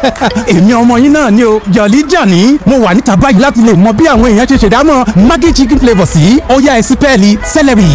èmi ọmọ yín náà ni o jọ̀lí jọ̀ní mo wà níta báyìí láti lè mọ bí àwọn èèyàn ṣe ṣèdámọ̀ maggi chicken flavour sí ọ̀yá ẹ̀sìn pẹ́ẹ́lí celery.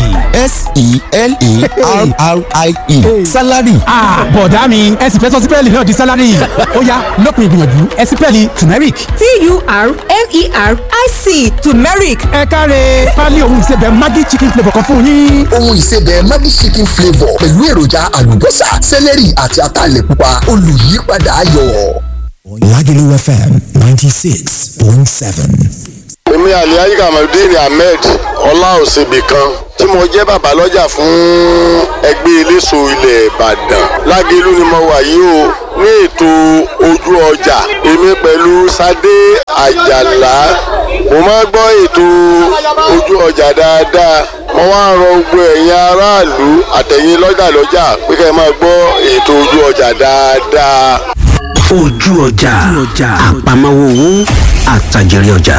s-e-l-e-r-r-i-e salary. bọ̀dá mi ẹ̀sìn fẹ́ sọ sí pẹ́ẹ́lí náà di salary ó yá lópin ìgbìyànjú ẹ̀sìn pẹ́ẹ́lí turmeric. t-u-r-m-e-r-i-c turmeric ẹ káre pálí ohun ìsebẹ̀ maggi chicken flavour kan fún yín. ohun ìsebẹ̀ Maggi chicken flavour pẹ̀lú èròjà àlùbọ́sà sẹ́lẹ̀rì àti ataalẹ̀ pupa olùyípadà ayọ̀. Lagelu FM 96.7. èmi alihaji kamaludin ahmed ọláòsèbì kan tí mo jẹ́ bàbá lọ́jà fún ẹgbẹ́ eléso ilẹ̀ ìbàdàn lágẹ̀lú ni mo wà yìí o ní ètò ojú ọjà èmi pẹ̀lú sadé àjàlá mo máa ń gbọ́ ètò ojú ọjà dáadáa mo wá ń rọ gbogbo ẹ̀yin aráàlú àtẹ̀yin lọ́jà lọ́jà pé kẹ́ ẹ máa gbọ́ ètò ojú ọjà dáadáa. ojú ọjà àpamọ́wọ́ owó àtàjèrè ọjà.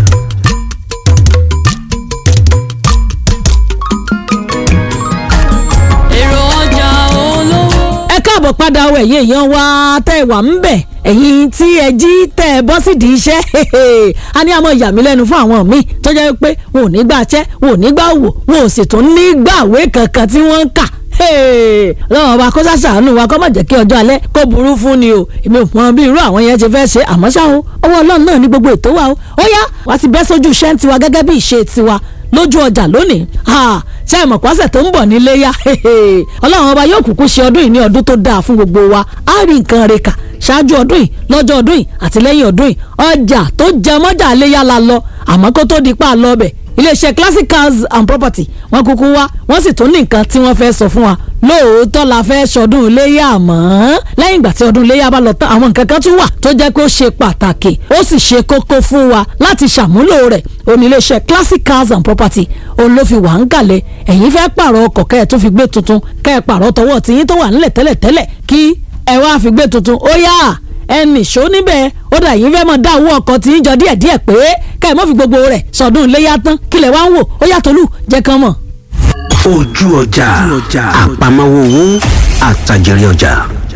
èrò ọjà olówó. ẹ káàbọ̀ padà ọ ẹ̀yin èèyàn wa tẹ́ ẹ wà ń bẹ̀ ẹ̀yin tí ẹ jí tẹ́ ẹ bọ́ sídìí iṣẹ́ a ní àmọ́ ìyà mí lẹ́nu fún àwọn míì tó jẹ́ pé wọn ò ní gbà ṣẹ́ wọn ò ní gbà wò wọn ò sì tún ní gbàwé kankan tí wọ́n ń kà lọ́wọ́ ọba kó sàṣàánú wa kó má jẹ́ kí ọjọ́ alẹ́ kó burú fún ni o èmi ò mọ bí irú àwọn yẹn ṣe fẹ́ ṣe àmọ́ ṣá o ọwọ́ ọlọ́run náà ní gbogbo ètò wa o ó yá wá sí bẹ́ sójú iṣẹ́ ń tiwa gẹ́gẹ́ bí ìṣe tiwa lójú ọjà lónìí ṣe ìmọ̀ pọ́sẹ̀ tó ń bọ̀ nílé yá ọlọ́run ọba yóò kúkú ṣe ọdún yìí ní ọdún tó dáa fún gbogbo wa á rí nǹkan rẹ̀ kà ṣáájú ọdún yìí lọ́jọ́ ọdún yìí àti lẹ́yìn ọdún yìí ọjà tó jẹ mọ́jà léyà la lọ àmọ́ kó tó di pa lọ bẹ̀ iléeṣẹ́ classic cars and property wọ́n kúkú wá wọ́n sì tún ní nǹkan tí wọ́n fẹ́ sọ fún wa lóòótọ́ la fẹ́ ṣọdún iléyà àmọ́ lẹ́yìn ìgbà tí ọdún iléyà bá lọ tán àwọn nǹkan kan tún wà tó jẹ́ pé ó ṣe pàtàkì ó sì ṣe kókó fún wa láti ṣàmúlò rẹ̀ òní iléeṣẹ́ classic cars and property òun ló fi wà ń kalẹ̀ ẹ̀yin fẹ́ pààrọ̀ ọkọ̀ kẹ́ ẹ̀ tún fi gbé tuntun kẹ́ ẹ̀ pààrọ̀ tọwọ́ tiyín tó wà nílẹ̀ tẹ́lẹ̀tẹ́lẹ̀ kí ẹ wá fi gbé tuntun ó yá ẹnì ṣó níbẹ̀ ó dà yín fẹ́ mọ̀ dá owó ọkọ̀ tí ń jọ díẹ̀díẹ̀ pé ká ẹ̀ mọ́ fi gbogbo rẹ̀ sọ̀dún iléyà tán kílẹ̀ wá ń wò ó yàtọ̀ lù jẹ́ kán mọ̀. ojú ọjà àpamọ́wọ́ owó àtàjèrè ọjà.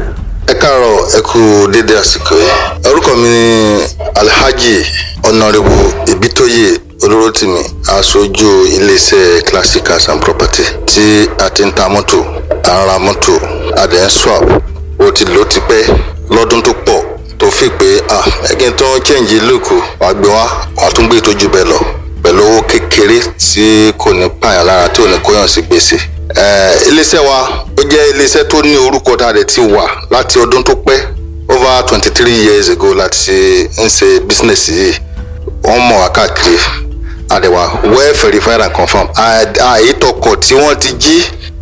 ẹ káàárọ̀ ẹ kú dédé àsìkò yìí orúkọ mi ni alhaji ọ̀nàrẹ́bù ìbítóyè olóròtìmí aṣojú iléeṣẹ́ classic cars and property tí a ti ń ta mọ́tò à ń ra mọ́tò a dẹ̀ ń swap ó ti lò ó ti pẹ́ lọ́dún tó pọ̀ tó fi pé ah ẹgbẹ́ tó ń chẹ́ǹjì lóko wàá gbé wá wàá tún gbé ìtọ́jú bẹ́ẹ̀ lọ pẹ̀lú owó kékeré tí kò ní pààyàn lára tí ò ní kóyàn sí gbèsè. iléeṣẹ́ wa ó jẹ́ iléeṣẹ́ tó ní orúkọ tá a dẹ̀ ti wà láti ọdún tó pẹ́ over twenty three years ago láti ń ṣe business yìí wọ́n mọ̀ wá káàkiri àdẹ̀wà well verified and confirmed àìtọkọ̀ tí wọ́n ti jí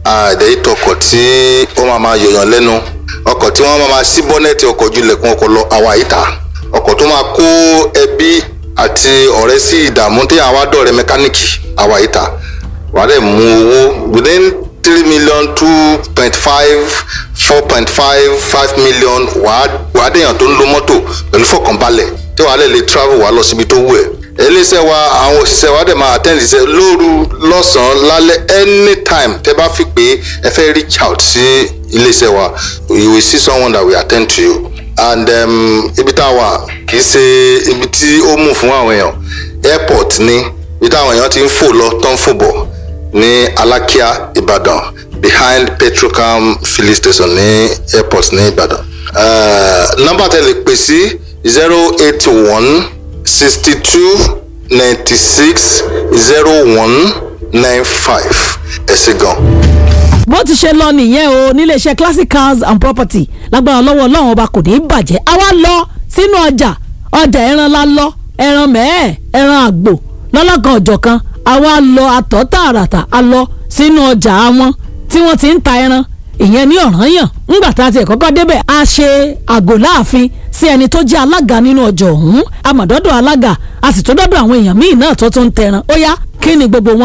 àìtọkọ̀ tí ó máa máa yọ̀yàn lẹ́nu ọkọ̀ tí wọ́n máa máa sí bọ́nẹ́ẹ̀tì ọkọ̀ ojú ilẹ̀kùn ọkọ̀ lọ àwa àyíká ọkọ̀ tó máa kó ẹbí àti ọ̀rẹ́ sí ìdààmú tí àwa dọ̀rẹ́ mẹkáníìkì àwa àyíká wà á dẹ̀ mú owó within three million two point five four point five five million wà á dẹ̀yàn tó ń lo mọ́tò pẹ̀lú fọkànbalẹ̀ tí wàá lè lè travel wà á lọ síbi tó wù ẹ́ iléeṣẹ́ wa àwọn òṣìṣẹ́ wa dẹ̀ máa attend iṣẹ́ lóru lọ́sàn-án lálẹ́ anytime tẹ́ bá fi pé ẹ fẹ́ reach out sí iléeṣẹ́ wa you will see someone that will attend to you and um, ibi tá a wà kì í ṣe ibi tí ó mú fún àwọn èèyàn airport ní ibi táwọn èèyàn ti ń fò lọ tó ń fò bọ̀ ní alákíá ìbàdàn behind petrocam filling station ní airport ní ìbàdàn nọ́mbà tẹ́ lè pè sí zero eight one sixty two ninety six zero one nine five ẹ ṣé gan. bó ti ṣe lọ nìyẹn o níléeṣẹ́ classic cars and property lágbára lọ́wọ́ ọlọ́run ọba kò ní í bàjẹ́ a wá lọ sínú ọjà ọjà ẹran la lọ ẹran mẹ́ẹ̀ ẹran àgbò lọ́lọ́kan ọ̀jọ̀kan a wá lọ àtọ̀ tààràtà a lọ sínú ọjà wọn tí wọ́n ti ń ta ẹran ìyẹn ní ọ̀ranyàn ńgbà tá a ti kọ́kọ́ débẹ̀ a ṣe àgò láàfin sí ẹni tó jẹ́ alága nínú ọjọ́ ọ̀hún amọ̀dọ́dọ̀ alága a sì tó dọ́dọ̀ àwọn èèyàn míì náà tó tún ń tẹran ó yá kí ni gbogbo wọn sọ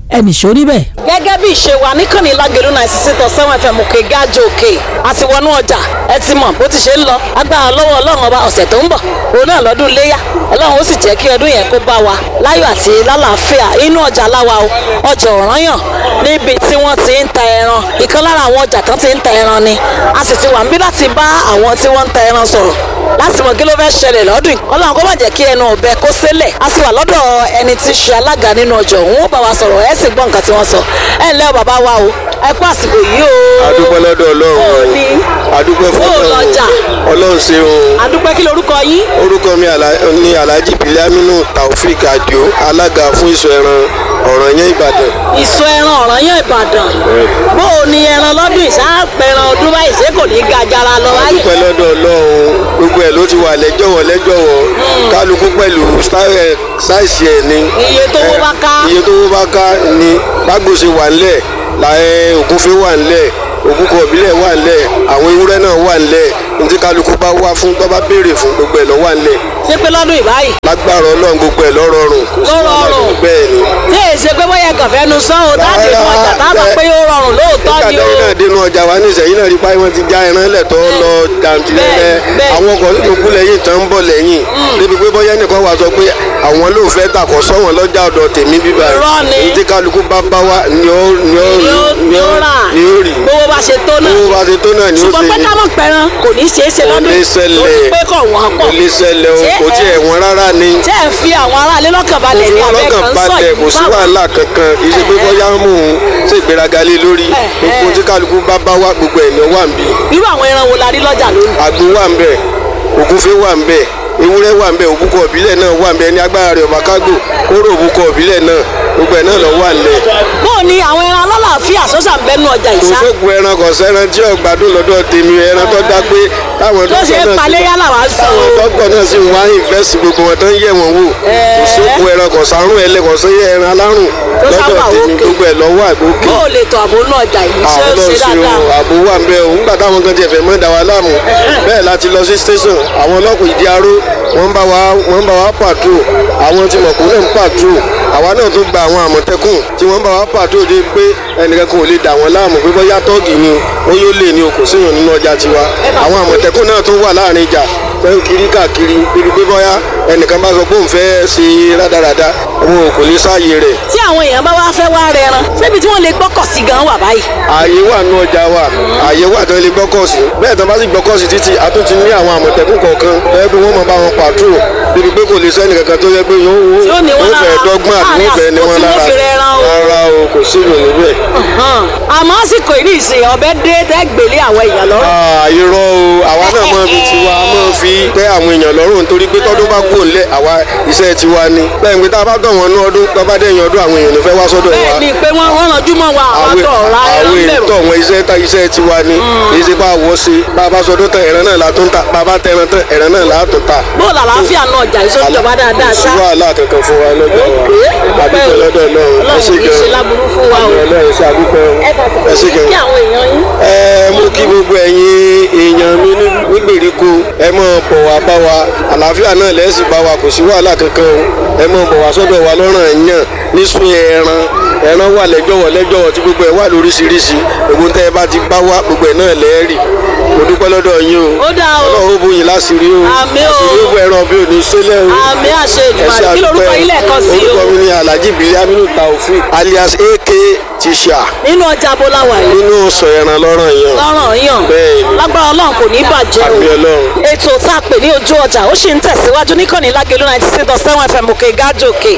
ẹnì ṣó níbẹ̀. gẹ́gẹ́ bí ìṣe wa níkànnì lágẹ̀lú náà sísè tán sẹ́wọ̀n fm òkè gájò òkè àti wọnú ọjà ẹ ti mọ̀ bó ti ṣe ń lọ agbára lọ́wọ́ ọlọ́run ọba ọ̀sẹ̀ tó ń bọ̀ òun náà lọ́dún léyà ọlọ́run ó sì jẹ́ kí ọdún yẹn kó bá wa láyọ̀ àti lálàáfíà inú ọjà láwa o ọjà ọ̀ranyàn níbi tí wọ́n ti ń ta ẹran ìkan lára àwọn ọjà tán ti ń ta ẹran ni a sì ti wà níbí láti bá àwọn tí wọ́n ń ta ẹran sọ̀rọ̀ láti mọ̀ kí ló fẹ́ ṣẹlẹ̀ lọ́dún yìí ọlọ́run kó má jẹ́ kí ẹnu ọ̀bẹ kó sélẹ̀ a sì wà lọ́dọ̀ ẹni tí í ṣe alága nínú ọjà òun ó bá wa sọ̀rọ̀ ẹ̀ sì gbọ́ nǹkan tí wọ́n sọ ẹ̀ ǹlẹ́ o bàbá wa o ẹ kú àsìkò yìí o. adúpẹ́ lọ́dọ̀ ọlọ́run Ó ní. adúpẹ́ fún Ó lọ́jà. ọlọ́run ṣe o adúpẹ́ kí lorúkọ yín. orúkọ mi Àlá- ní alhaji biliaminu taofik adio alága fún ìsọ ẹran ọ̀ranyàn ìbàdàn ìsọ ẹran ọ̀ranyàn ìbàdàn bó o ní ẹran lọ́dún ìsáàpẹ̀ràn ọdún báyìí ṣé kò ní ga jara lọ wáyé. adúpẹ́ lọ́dọ̀ ọlọ́run gbogbo ẹ̀ ló ti wà lẹ́jọ̀wọ́ lẹ́jọ̀wọ́ kálukú pẹ̀lú style- sáìsì ẹ̀ ni iye tó wó bá ká. iye tó wó bá ká ni gbàgbọ́sẹ̀ wà ńlẹ̀ láyé ògúnfẹ́ wà ńlẹ̀ ògúnkọ ìbílẹ̀ wà ńlẹ̀ àwọn ewúrẹ́ náà wà ńlẹ̀ ntí kálukú bá wá fún tó bá béèrè fún gbogbo ẹ̀ ló wà ńlẹ̀ ṣé pé lọ́dún ìbáyìí. lágbára ọlọ́run gbogbo ẹ̀ lọ́rọ̀ọ̀rùn ló rọrùn bẹ́ẹ̀ ni tí èyí ṣe pé bóyá ẹ̀kàn fẹ́ nu sán o táàdì inú ọjà táàbà pé ó rọrùn lóòótọ́ ni nígbà o. tẹ́yìn náà dénú ọjà wa ní ìsẹ̀yìn náà rí páyé wọn ti já ẹran lẹ̀ tó lọ jàǹtìlẹ́lẹ́ Bẹ́ẹ̀, bẹ́ẹ̀. àwọn ọkọ̀ tó kú lẹ́yìn tán ń bọ̀ lẹ́yìn débi pé bọ́yá nìkan wà sọ pé àwọn ló fẹ́ tàkọ̀ sọ́wọ́n lọ́jà ọ̀dọ̀ tèmi bíbá Irọ́ ni. èyí tí kálukú bá bá wa ni ó ni ó ni ó ni ó rà ni ó rí bówó bá ṣe tó náà. owó bá ti tó náà ni ó ṣùgbọ́n ṣe pé ká mọ̀ pẹ̀ràn kò ní ṣeé ṣe kò lọ́dún lè yìí ṣẹlẹ̀ torí pé kò wọ́n kò pọ̀. lè ṣẹlẹ̀ o Ṣé kò ẹ- tiẹ̀ wọ́n rárá ni ṣé ẹ fi àwọn aráalé lọ́kàn balẹ̀ ní òfin abẹ́ ọlọ́kàn kan sọ balẹ̀ kò yìí sí wàhálà kankan kì í ṣe pé bọ́yá mò ń ṣe ìgbéraga lé lórí gbogbo tí kálukú bá bá wá gbogbo ẹ̀ ni ó wà ń bí irú àwọn ẹran wo la rí lọ́jà lónìí. àgbo wà ń bẹ̀ ògúnfẹ́ wà ń bẹ̀ ewúrẹ́ wà ń bẹ̀ òbúkọ ìbílẹ̀ náà wà ń bẹ̀ ní agbára rẹ̀ ọ̀bà kágò kóró òbúkọ ìbílẹ̀ náà gbogbo ẹ̀ náà lọ wà ń lẹ̀ bó o ní àwọn ẹran alálàáfíà sọ́sà ń bẹ́nu ọjà kò ìṣá sóògùn ẹran kò sẹ́ran tí ọ̀gbádùn lọ́dọ̀ tèmi ẹran tó dá pé táwọn tó ṣe é dókítà náà palẹ́ yálà wá ń sọ o. dókítà náà sì ń wá ìfẹ́sì gbogbo wọn tó ń yẹ̀ wọ́n wò kò sóògùn ẹran kò sárùn ẹlẹ́ kò sẹ́yẹ ẹran alárùn Tó lọ́dọ̀ sábà tèmi òkè. gbogbo ẹ̀ lọ́wọ́ àgbókè bó o lè tọ àbò náà ọjà yìí ṣé ó àwọn ṣe ọlọ́run ṣe dáadáa. o ààbò wà ń bẹ o nígbà táwọn kan tiẹ̀ fẹ́ mọ́ da wa láàmú bẹ́ẹ̀ láti lọ sí station àwọn ọlọ́pàá ìdí aró wọ́n ń bá wa wọ́n ń bá wa pàtrò àwọn tí mọ̀kú náà ń pàtrò àwa náà tún gba àwọn àmọ̀tẹ́kùn tí wọ́n ń bá wa pàtrò dé pé ẹnìkan kò lè dà wọ́n láàmú pé bóyá tọ́ọ̀gì ni o ó yóò lè ní o kò síyàn nínú ọjà tiwa àwọn àmọ̀tẹ́kùn náà tún wà láàrin ìjà fẹ́ ń kiri káàkiri bíi pé bóyá ẹnìkan bá sọ pé òun fẹ́ ṣe rádaràda òun ò kò lè sáàyè rẹ̀ tí àwọn èèyàn bá wá fẹ́ wá rẹran ṣébi tí wọ́n lè gbọ́kọ̀ sí gan wà báyìí. ààyè wà nù ọjà wa ààyè wà tó lè gbọ́kọ̀ sí bẹ́ẹ̀ tó bá sì gbọ́kọ̀ sí títí a tún ti ní àwọn àmọ̀tẹ́kùn kọ̀ọ̀kan bẹ́ẹ̀ bí wọ́n mọ̀ bá wọn pàtrò débi pé kò lè sẹ́ni kankan tó yẹ pé yóò Tí ó ní wọn fẹ́ lára dọ́gbọ́n àti láàrin wọ́n fẹ́ ní àsìkò wọn tí wọ́n lára fi rẹran o. rárá o kò sí ìròyìn níbẹ̀. Hàn. àmọ́ àsìkò yìí nìsín ọbẹ̀ dé tẹ́ gbélé àwọn èèyàn lọ́rùn. irọ́ o àwa náà máa fi tiwa máa fi tẹ́ àwọn èèyàn lọ́rùn nítorí pé tọ́dún bá kú òǹlẹ̀ àwa iṣẹ́ tiwa ni bẹ́ẹ̀ ni pé tá a bá tọ̀ wọ́n ní ọdún tó bá dẹ̀yìn ọdún àwọn èèyàn ló fẹ́ wá sọ́dọ̀ wa bẹ́ẹ̀ ni pé wọ́n wọ́n ranjú mọ́ wa àwọn àwọn tó ra ẹran àwọn bẹ̀rù. ètò àwọn iṣẹ́ tá iṣẹ́ tiwa ni èyí ṣe bá wọ́ sí bá a bá sọdún tán ẹ̀ràn náà la tún ta bá a bá tẹran tán ẹ̀ràn náà la tún ta. bó o làlàáfíà náà ọjà yìí sójú ọba dáadáa sí ṣá. wàhálà kankan fún wa lọ́jọ́ wa àdúgbò lọ́dọ̀ náà ẹ ọlọ́run ṣe kì í ṣe gan láburú fún wa o. ọlọ́run ṣe àdúgbò ẹ bá ẹ ṣe kí gan. àwọn èèyàn yín. ẹ mú kí gbogbo ẹ̀yin èèyàn mi ní nígbèríko ẹ mọ̀ bọ̀ wá bá wa àlàáfíà náà lẹ́sìn bá wa kò sí wàhálà kankan o ẹ mọ̀ bọ̀ wá sọ́dọ̀ wa lọ́rùn ẹ̀yàn nísun ẹran ẹran wà lẹ́jọ̀wọ́ lẹ́jọ̀wọ́ tí gbogbo ẹ̀ wà lóríṣiríṣi ògùn tẹ́ ẹ bá ti bá wá gbogbo ẹ̀ náà lẹ́ẹ̀rì mo dúpẹ́ lọ́dọ̀ yín o ó dáa o. ọlọ́run ó bóyin láṣìírí o Àmín o. àṣírí ó bọ ẹran bí òní sílẹ̀ o àmì àṣẹ ẹ ìdìbò ṣé kí lorúkọ àdúpẹ́. ilé ẹ̀kan sí o. orúkọ mi ni alhaji biliaminu taofik alias ak tisha nínú ọjà bọ́láwà yìí. nínú sọ ẹran lọ́rọ̀ yẹn lọ́rọ̀ yàn Bẹ́ẹ̀ ni. lágbára ọlọ́run kò ní bàjẹ́ o Àmì Ọlọ́run. ètò tá a pè ní ojú ọjà ó sì ń tẹ̀síwájú níkànnì lágẹ̀lú ninety six dot seven fm òkè gájòkè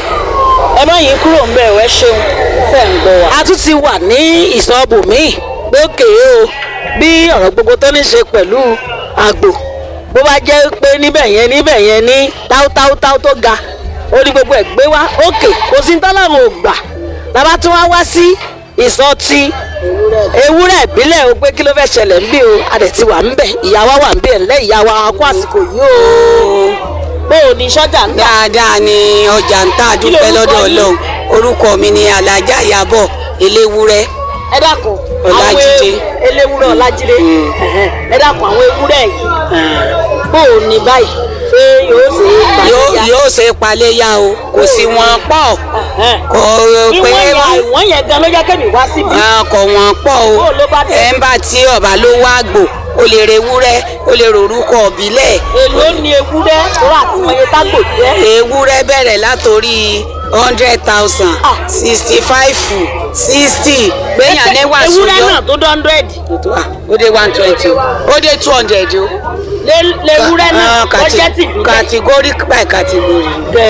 ẹ má yín kúrò ń bẹ̀ ẹ̀ ṣeun fẹ́ ń gbọ́ wa. a tún ti wà ní ìsọ̀bù míì lókè o bí ọ̀rọ̀ gbogbo tó ní ṣe pẹ̀lú àgbò bó bá jẹ́ pé níbẹ̀ yẹn níbẹ̀ yẹn ní táútáútáú tó ga ó ní gbogbo ẹ̀ gbé wá òkè kò sí tọ́lọ́run ò gbà bàbá tún wá wá sí ìsọtí ewúrẹ́ ìbílẹ̀ o pé kí ló fẹ́ ṣẹlẹ̀ ń bí o adẹ̀ ti wà ń bẹ̀ ìyá wa wà ń bẹ̀ ńlẹ́ ìyá wa kó àsìkò yìí o bó o ní sọ́jà ń tà. dáadáa ni ọjà ń tà Kí dúpẹ́ lorúkọ lọ́dọ̀ yín? ọlọ́run orúkọ mi ni alájà ìyàbọ̀ eléwúrẹ́ ẹ dákun Ọlájídé. àwọn eléwúrẹ́ ọlájídé ẹ dákun àwọn ewúrẹ́ yìí bó o ní báyìí ṣé yóò ṣe é yóò paléyà. yóò ṣe paléyà o kò sí wọn pọ̀ kò pé ìwọ̀n yẹn ìwọ̀n yẹn gan ló jẹ́ kẹ́mi wá síbi. Ah, kò wọ́n pọ̀ o Bó ló bá dé? ẹ̀ ń bá tí ọba ló wá gbò o lè re ewúrẹ́ o lè rorúkọ ọ̀bílẹ̀ èló ni ewúrẹ́ tó rà tí wọ́n yẹ tágbò jẹ́. ewúrẹ́ bẹ̀rẹ̀ látòrí hundred thousand sixty five sixty gbẹ̀yàn ní wàásù ewúrẹ́ yọ náà tó dọ́ndrẹ́dì. ó dé one twenty ó dé two hundred o. lewúrẹ́ náà Ah, tó kati- jẹ́ tìbílẹ̀. category by category.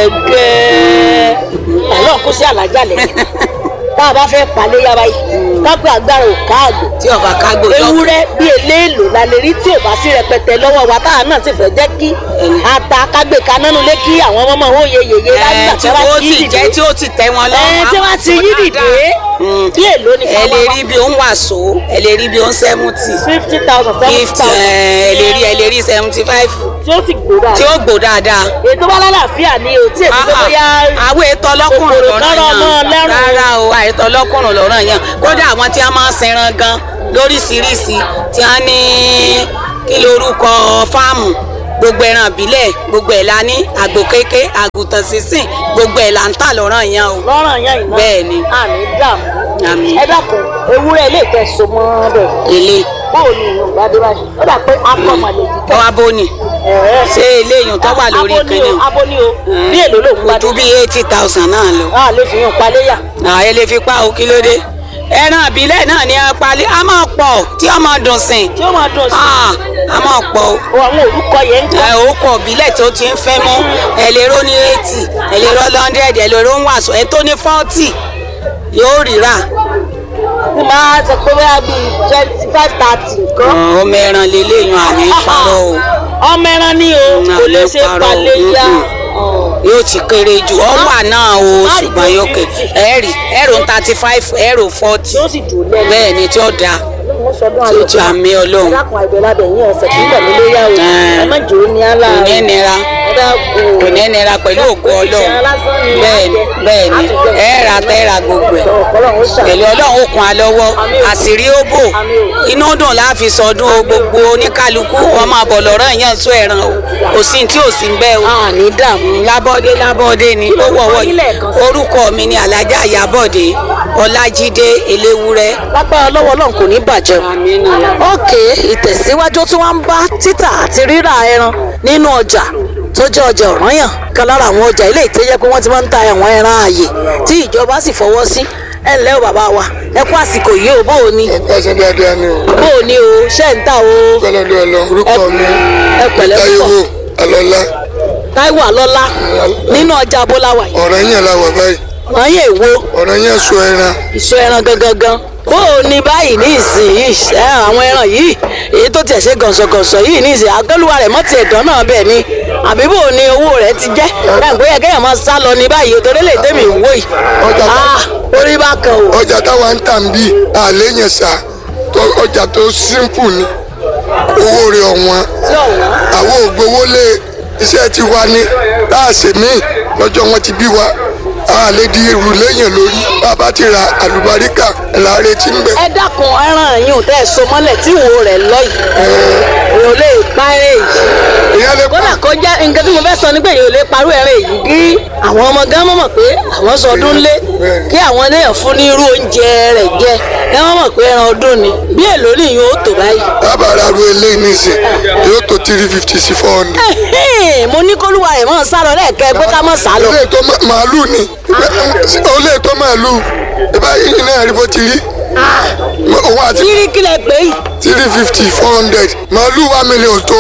gẹ́gẹ́ ọlọ́run kó sí àlájà lẹ́yìn tá a bá fẹ́ paléyà báyìí kápẹ́ agbára ò káàgbó tí ọba kágbó yọ ewúrẹ́ bí eléèlò la lè rí tí ò bá sí rẹpẹtẹ lọ́wọ́ wa táwa náà sì fẹ́ jẹ́ kí ata kágbé kanánú lé kí àwọn ọmọ wọn yẹ yèyé lágbà tí ó ti jẹ́ tí ó ti tẹ́ wọn lọ́wọ́. ẹ tí wọ́n ti yí dìde bí èlò ni ẹ lè rí bí ó ń wàsó ẹ lè rí bí ó ń seventy fifty thousand seventy fifty thousand ẹ lè rí ẹ lè rí seventy five tí ó sì gbó tí dáadáa ó gbó dáadáa. ètò bá lálàáfíà ni o tí èmi tó bóyá àwọn ètò ọlọ́kùnrin kòkòrò lọ́rọ̀ kọ́rọ̀ ọmọ yàn lẹ́rùn. rárá o àìtọ́ ọlọ́kùnrin lọ́rọ̀ yàn kódà àwọn tí wọ́n máa ń sinran gan lóríṣiríṣi tí wọ́n ní kí lorúkọ fáàmù gbogbo ẹran ìbílẹ̀ gbogbo ẹ̀ la ní àgbò kéké àgùntàn sísìn gbogbo ẹ̀ là ń tà lọ́rọ̀ yàn o. lọ́rọ̀ yẹn ìná bẹ́ẹ̀ ni àmì dààmú àmì ẹ dákun ewúrẹ́ ilé ìtẹ̀sọ mọ́ bẹ̀ ilé bóò ni ìlú ìgbàdé báyìí ó dà pé akọ́mọ lè yí ọwọ́ abóni ṣé eléyìí tó wà lórí abóni o ìkànnì abóni o bí èlò ló ń kò gbàdé ju bí eighty thousand náà lọ. a lè fi hàn paléyà ààyè lè fi pa o kí ló dé ẹran ìbílẹ̀ náà ni a palẹ̀ a máa pọ̀ tí a máa dùn sìn tí ó máa dùn sí Ah, a máa pọ̀ o. o àwọn orúkọ yẹn ń kọ́ ẹ ó kọ̀ ìbílẹ̀ tó ti ń fẹ́ mọ́ ẹ lè ró ní eighty ẹ lè ró hundred ẹ lè ró ń wàásù ẹ tó ní forty yóò rírà tí máa sọ pé bóyá bíi twenty five thirty nǹkan ọmọ ẹran lélẹ́yìn àní parọ́ o ọmọ ẹran ni o kò lè ṣe parọ́ o. paléyà yóò ti kéré jù ọ wà náà o ṣùgbọ́n yóò kẹ ẹ rí ẹrù thirty five ẹrù forty yóò sì dùn lẹ́nu bẹ́ẹ̀ ni tí ó dáa mo sọdún tí ó ti àmì ọlọ́run ẹ dákun àìbẹ̀lábẹ̀ yín ọ̀sẹ̀ tí ń bẹ̀ mí lóyà o ẹ má jò ó ní àlá kò ní nira ẹ dákun kò ní nira pẹ̀lú ògo ọlọ́run bẹ́ẹ̀ ni bẹ́ẹ̀ ni ẹ ra tẹ́ ra gbogbo ẹ̀ pẹ̀lú ọlọ́run ó kun alọ́wọ́ àṣírí ó bò inú dùn láàfin sọdún o gbogbo oníkálukú wọn máa bọ̀ lọ́rọ̀ yẹn sọ ẹ̀ràn o kò sí tí ò sí ń bẹ́ o àní dààmú lábọ́dé lábọ́dé ni ó wọ̀wọ́ yìí orúkọ mi ni alájà àyàbọ̀dé ọlájídé eléwúrẹ́. lápá ọlọ́wọ́ ọlọ́run kò ní bàjẹ́ o. ókè ìtẹ̀síwájú tí wọ́n ń bá títà àti rírà ẹran nínú ọjà tó jẹ́ ọjà ọ̀ranyàn kan lára àwọn ọjà ilé ìtẹ́jẹ́ pé wọ́n ti máa ń ta àwọn ẹran ààyè tí ìjọba sì fọwọ́ sí ẹ ǹlẹ́ o bàbá wa ẹ kú àsìkò yìí o bó o ní ẹsẹ̀ dáadáa ni o. bó o ní o ṣẹ́ ń tà o kọ́lọ́dún ẹ lọ orúkọ mi ẹ pẹ̀lẹ́ táyéwò púpọ̀ alọ́lá táíwò àlọ́lá nínú ọjà abóláwà yìí ọ̀rọ̀ yẹn la wà báyìí ọ̀ranyàn èwo ọ̀rọ̀ yẹn sọ ẹran ìṣó ẹran gangan gan bó o ní báyìí ní ìsìn ẹ àwọn ẹran yìí èyí tó tiẹ̀ ṣe gànṣọ̀gànṣọ̀ yìí ní ìsìn àgọ́lùwà rẹ̀ mọ́ tiẹ̀ dán náà bẹ́ẹ̀ ni àbí bó o ní owó rẹ̀ ti jẹ́ bẹ́ẹ̀ bóyá kéèyàn máa sá lọ ní báyìí torí lè tẹ́mi ìwó yìí Ọjà tó- Ah, orí bá kan o ọjà táwa ń tà ń bí àlẹ́ yẹn sà tó- ọjà tó simple ni owó rẹ̀ ọ̀wọ́n tí ọ̀wọ́n àwọn ògbówó lé iṣẹ́ ti wá ní láàṣẹ míì lọ́jọ́ wọn ti bí wa a lè di irú léyìn lórí bàbá ti ra àlùbáríkà là ń retí ń bẹ̀. ẹ dákun ẹran yìí ò tẹ́ ẹ so mọ́lẹ̀ tí ìwo rẹ̀ lọ yìí èèyàn lè pa ẹran yìí ìyá lè kódà kó jẹ́ nǹkan tí mo fẹ́ sọ ni pé èèyàn lè parú ẹran yìí kí àwọn ọmọ gan mọ̀ pé àwọn sọdún lé kí àwọn èèyàn fún ní irú oúnjẹ rẹ̀ jẹ ẹ wọ́n mọ̀ pé ẹran ọdún ni bí èlò nìyí ó tò báyìí. bàbá ru eléyìí nísìn yóò tó three fifty sí four hundred. Ẹ̀hẹ́n, mo ní kólúwa rẹ̀ mọ̀ sá lọ lẹ́ẹ̀kẹ́ pé ká mọ̀ sá lọ. olè tó ma- màálù ni olè tó màálù ìbá yìí náà rí bó ti rí òun àti tírí kílẹ̀ pé yìí three fifty four hundred màálù one million tó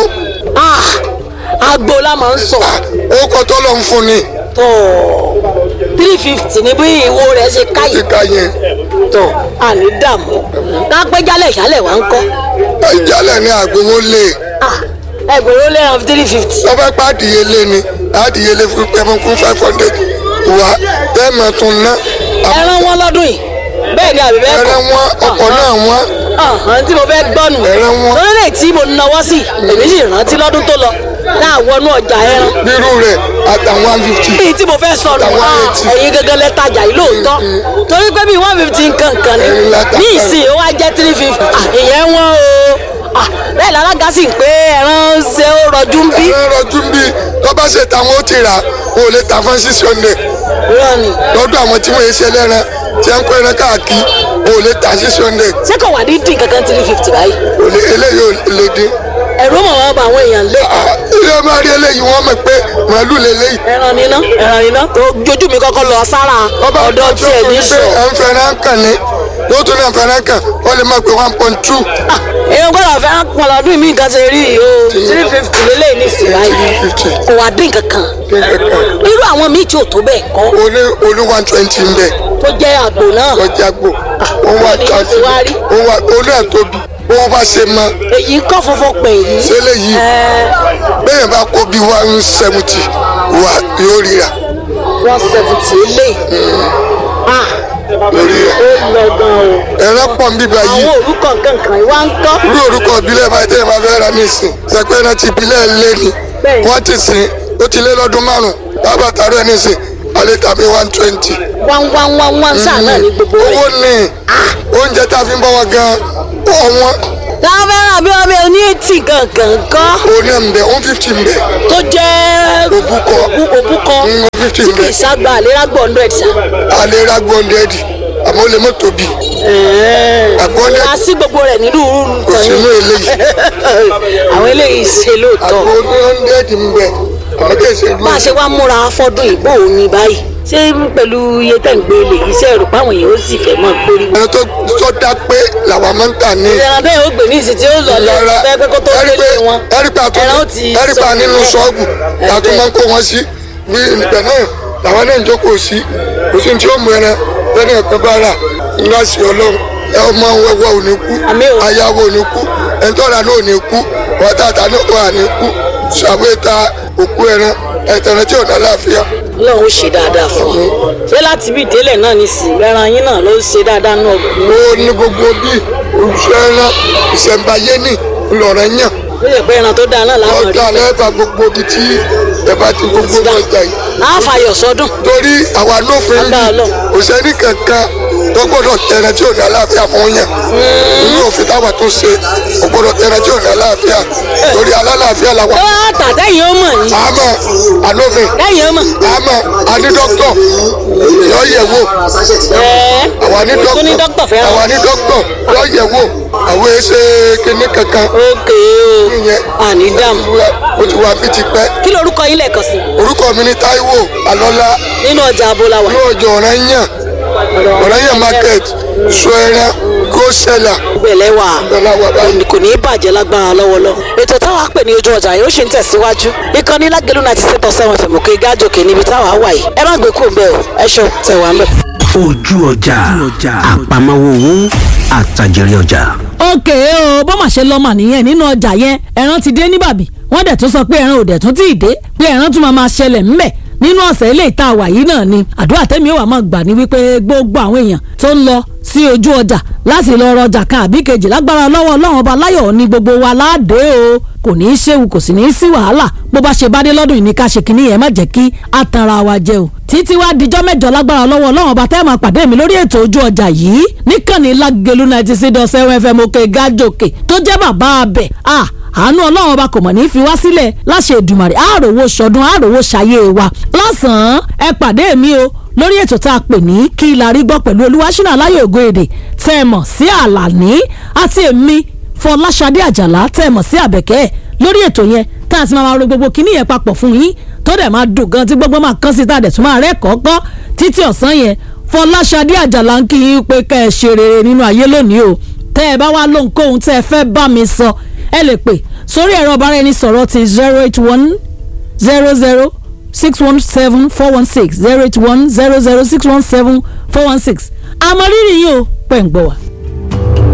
ah, agbo la máa ń sọ ó kọ́ tó lọ́n fún ni tó three fifty ní bí ìwo rẹ̀ ṣe káyì kíka yẹn tó àní dààmú kápẹ́ jálẹ̀ ìṣálẹ̀ wá ń kọ́ ìjálẹ̀ ní àgbowó lè ẹgbẹ̀rún lẹ́ran three fifty. lọ́fẹ́ pa àdìyelé ni àdìyelé fún pẹ́mọ́ fún five hundred wá tẹ́ẹ̀mọ̀ tún ná ẹran wọn lọ́dún yìí bẹ́ẹ̀ ni àbí bẹ́ẹ̀ kọ́ ẹran wọn ọkọ̀ náà wọn ọ̀hún tí mo fẹ́ gbọ́nù Ẹran wọn. lórílẹ̀ tí mo náwó sí èmi sì rántí lọ́dún tó lọ náà wọnú ọjà ẹran bírú rẹ̀ àtàwọn one fifty bíi tí mo fẹ́ sọnù Àtàwọn ah, eighty. ẹ̀yin gangan lẹ tajà yìí lóòótọ́ torí pé bíi one fifty nǹkan kan ni Ẹ̀yin la ta ní kan. ìsìn ó wá jẹ́ three fifty ìyẹn wọ́n o Ah, bẹ́ẹ̀ lálága sì ń pé ẹran ṣe ó rọjú ń bí ẹran rọjú bí bá ṣe táwọn ó ti rà wọn ò lè ta fún six hundred rọ́ọ̀nì lọ́dọ̀ àwọn tí wọ́n yẹ ṣe lẹ́ran tí wọ́n ń kó ẹran káàkiri wọn ò lè ta six hundred ṣé kò wà ní dín kankan three fifty báyìí eléyìí ò lè dín. ẹ̀rọ mọ̀ wọ́n bá àwọn èèyàn lé ilé ọmọ rí eléyìí wọ́n mọ̀ pé màálù lélẹ́yìí. ẹran níná ẹran níná tó jojú mi kọ́kọ́ lọ sára ọ̀dọ̀ tiẹ̀ ní sọ. ẹ̀ ń fẹ́ràn kàn ní yóò tún náà fẹ́ràn kàn ó lè má pé one point two. èèyàn gbọ́dọ̀ fẹ́ pọn lọ́dún mi nǹkan ṣe rí yìí o three fifty lélẹ́yìn ní ìsìn báyìí kò wá dín kankan irú àwọn míì tí ò tó bẹ́ẹ̀ kọ́ oní oní one twenty ń bẹ tó jẹ́ àgbò náà lọ́jà gbò òun wà ní tàbí ti wá rí. òun wà òun náà tóbi òun bá ṣe mọ èyí kọ́ funfun pè yìí. ṣẹlẹ̀ yìí bẹ́ẹ̀ bá kó bí one seventy wà yóò ríra one seventy lé lórí rẹ̀ ó lọ gan o. ẹ̀rọ pọ̀ ń bíbá yìí àwọn orúkọ kankan ìwà ń kọ́. irú orúkọ ìbílẹ̀ báyìí tẹ́lẹ̀ máa fẹ́ ra ní ìsìn sẹ́pẹ́ náà ti ìbílẹ̀ lé ni Bẹ́ẹ̀ni. wọ́n ti sìn ó ti lé lọ́dún márùn-ún bàbá tààrọ̀ ẹ̀ ní ìsìn alẹ́ tàbí one twenty. one one one one sáà náà ní gbogbo rẹ̀. owó ní oúnjẹ tá a fi ń bọ́ wọn gan ọ̀wọ́n táwọn fẹ́ràn bí wọ́n bẹ ní etí kankan kọ́ òun náà ń bẹ one fifty ń bẹ tó jẹ́ òbúkọ òbúkọ one fifty tí ń kì bẹ í ságbá àlérà gbọ́ hundred sa. alẹ́ ra gbọ́ndẹ́ẹ̀dì àmọ́ ó lè mọ́ tóbi àgbọ́ndẹ́ẹ̀dì a sí gbogbo rẹ̀ nínú kò nǹkan sínú yìí. eléyìí àwọn eléyìí ṣe lóòótọ́. àgbo gbọ́ndẹ́ẹ̀dì ń bẹ àmọ́ kì í ṣe bá a ṣe wá múra fọ́dún ìbò òní báyìí ṣé pẹ̀lú iye tẹ̀ ń gbé lè yí iṣẹ́ rò páwọn èèyàn ó sì fẹ́ mọ́ gbórí. ẹni tó tó dá pé làwọn máa ń tà ní ìrìnà bẹ́ẹ̀ ó gbè ní ìsìn tí ó lọ lọ lára bẹ́ẹ̀ pé kó tó délé wọn. ẹ̀rípa tó ẹran ó ti ẹ̀rípa sọ nínú ṣọ́ọ̀bù láti máa ń kó wọn sí bí ibẹ̀ náà làwọn náà ń jókòó sí kò sí ní tí ó mú ẹran lẹ́nu ẹ̀kọ́ bá rà ńlá sí ọlọ́run ẹ ọmọ wẹ́wẹ́ ò ní kú Àmín o. ayáwó ò ní kú ẹ̀ńtọ́ra náà ò ní kú wọ́tàtà náà wà ní kú ṣàwéta òkú ẹran ẹ̀tẹ̀rẹ̀ tí ò ní àlàáfíà Ọlọ́run ó ṣe dáadáa fún un ṣé láti bí ìdílé náà ní sí ẹran yín náà ló ṣe dáadáa náà ó ní gbogbo bí olùṣọ́ ẹran ìṣẹ̀ǹbáyé ní ńlọrọ̀ yàn ó yẹ pé ẹran tó dáa náà láwọn rí ọjà lẹ́ẹ̀bà gbogbo ibi tí ẹ bá ti gbogbo ọjà yìí. á fàyọ̀ sọ́dún torí àwa lófin Agbára bí Ọlọ́run. kò sẹ́ni kankan tó gbọ́dọ̀ tẹ̀rẹ̀ tí ò ní àlàáfíà fún yàn nínú òfin táwa tó ṣe kò gbọ́dọ̀ tẹ̀rẹ̀ tí ò ní àlàáfíà torí alálàáfíà làwà. ó wá tà tẹ́yìn ó mọ̀ yín àmọ́ àlófin tẹ́yìn ó mọ̀ àmọ́ àní dókítọ̀ yọ yẹ̀ wò ẹ́ẹ́ àwa ní tó ní dókítà fẹ́ràn àwa ní dókítọ̀ yọ yẹ̀ wò àwọn èsè kìnnì kankan ókè o ìyẹn àní dààmú ó ti wà bí ti pẹ́ kí lorúkọ yín lẹ́ẹ̀kan sí orúkọ mi ní Táíwò Alọ́lá nínú ọjà abolawa ní ọjọ́ Ọ̀rànyàn Ọ̀rànyàn market sọ ẹran gosela gbẹ̀lẹ́ wà Ọláwà báyìí. kò ní í bàjẹ́ lágbára lọ́wọ́lọ́ ètò táwa pè ní ojú ọjà yóò ṣe ń tẹ̀síwájú ìkànnì lágẹ̀lú náà ti ṣètò sẹ́wọ̀n fẹ̀mọ̀kẹ́ gájòkè níbi táwa wà yìí ẹ má gbé kúrò bẹ́ẹ̀ o ẹ ṣeun tẹ̀wá ń bẹ̀. ojú ọjà àpamọ́wọ́ owó àtàjèrè ọjà. òkè o bó mà ṣe lọ́mọ nìyẹn nínú ọjà yẹn ẹran ti dé ní bàbí wọ́n dẹ̀ tún sọ pé ẹran ò dẹ̀ tún tí ì dé pé ẹran tún máa máa ṣẹlẹ̀ ńbẹ̀ nínú ọ̀sẹ̀ ilé ìta àwà yìí náà ni àdúrà tẹ́mi ó wà máa gbà ní wípé gbogbo àwọn èèyàn tó ń lọ sí ojú ọjà láti lọ rọjà kan àbí kejì lágbára lọ́wọ́ ọlọ́run ọba láyọ̀ ní gbogbo wa láàdé o kò ní í ṣéwu kò sì ní í sí wàhálà bó bá ṣe bá dé lọ́dún yìí ní ká ṣe kínní yẹn má jẹ́ kí a tanra wa jẹ o títí wá dijọ́ mẹ́jọ lágbára lọ́wọ́ ọlọ́run ọba tẹ́ máa pàdé mi lórí ètò ojú ọjà yìí níkànnì lágẹ̀lú ninety six dot seven fm òkè gájòkè tó jẹ́ bàbá abẹ ah àánú ọlọ́run ọba kò mọ̀ ní í fi wá sílẹ̀ láṣẹ Èdùmàrè àròwò ṣọdún àròwò ṣayé wa lọ́sàn-án ẹ pàdé mi o lórí ètò tá a pè ní kí la rí gbọ́ pẹ̀lú olúwaṣínà aláyọ̀ ògo èdè tẹ́ ẹ mọ̀ sí àlàní àti èmi fọláṣadé àjàlá tẹ́ ẹ mọ̀ sí àbẹ̀kẹ́ lórí ètò yẹn tá a ti máa ro gbogbo kíní yẹn papọ̀ fún yín tó dẹ̀ máa dùn gan tí gbogbo máa kán sí tá a dẹ̀ tún máa rẹ́ kọ́kọ́ títí ọ̀sán yẹn fọláṣadé àjàlá ń kí yín pé kẹ́ ẹ ṣe rere nínú ayé lónìí o tẹ́ ẹ bá wá lóhunkóhun tẹ́ ẹ fẹ́ bá mi sọ ẹ lè pè sórí ẹ̀rọ ọ̀bára ẹni sọ̀rọ̀ ti zero eight one zero zero six one seven four one six zero eight one zero zero six one seven four one six àmọ́ rírì yìí o pẹ̀ ń gbọ́ wa.